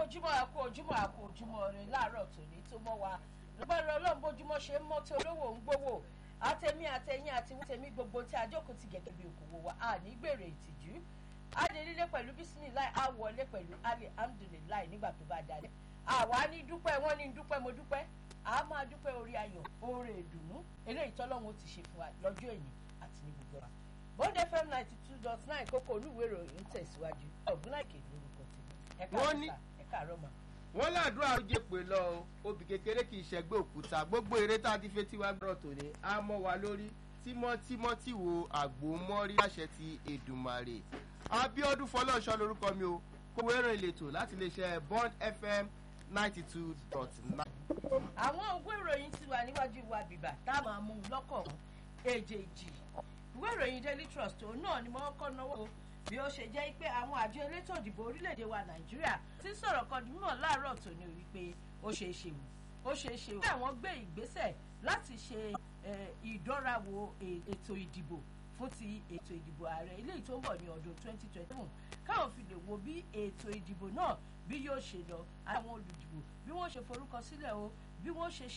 ojúmọ́ àkó ojúmọ́ àkó ojúmọ́ rẹ láàárọ̀ tòní tó mọ́ wa lọ́gbàrún ọlọ́run bójúmọ́ ṣe ń mọ́ tí olówó ń gbówó àtẹ̀mí àtẹ̀yìn àti tẹ̀mí gbogbo tí àjókòó ti gẹ̀gẹ́ bí okòwò wa a ní gbèrè ìtìjú adélílé pẹ̀lú bísímìláì á wọlé pẹ̀lú alihamdulilayi nígbà tó bá dalẹ̀ àwa ní dúpẹ́ wọ́n ní dúpẹ́ mo dúpẹ́ a máa dúpẹ́ orí ayọ̀ oore ìdùnnú eléyìí tọ́lọ́run ti ṣe fún wa lọ́jọ́ èyí àti ní gbogbo wa bond fm ninety two dot nine kókó olúwèé ìròyìn tẹ̀síwájú ọ̀gbúnláìkè lórúkọ tèmi Wọ́n ní- ẹ̀ka àárọ̀ mà. wọ́n ládùúrà ó jẹ́ pé lọ o obì kékeré kì í ṣẹgbẹ́ òkúta gbogbo eré tá a ti fẹ́ tiwa gbọ́dọ̀ tòní á mọ́ wa lórí tímọ́tímọ́ tí wo àgbò mọ́rí àṣẹ ti èdùmàrè abiodun fọlọ́ọ̀ṣọ́ lórúkọ mi o kówó ẹ̀rọ ìletò láti iléeṣẹ́ bond fm ninety two dot nine. àwọn ògùn ìròyìn ti wà níwájú wa bìbà tá a máa mú un lọ́kọ̀ọ̀kan èjèèjì ìwé ìròyìn daily trust òun náà ni wọ́n kọ́ náwó bí ó ṣe jẹ́ pé àwọn àjọ elétò ìdìbò orílẹ̀-èdè wa nàìjíríà ti ń sọ̀rọ̀ kan di mímọ̀ láàárọ̀ tòní wípé ó ṣeé ṣe wù ó ṣeé ṣe wù. àwọn gbé ìgbésẹ̀ láti ṣe eh, ìdánrawò e- ètò ìdìbò fún ti ètò ìdìbò ààrẹ eléyìí tó ń bọ̀ ní ọdún 2027 káwọn fi lè wo bí ètò ìdìbò náà bí yóò ṣe lọ àwọn olùdìbò bí wọ́n ṣe forúkọ sílẹ̀ o bí wọ́n ṣe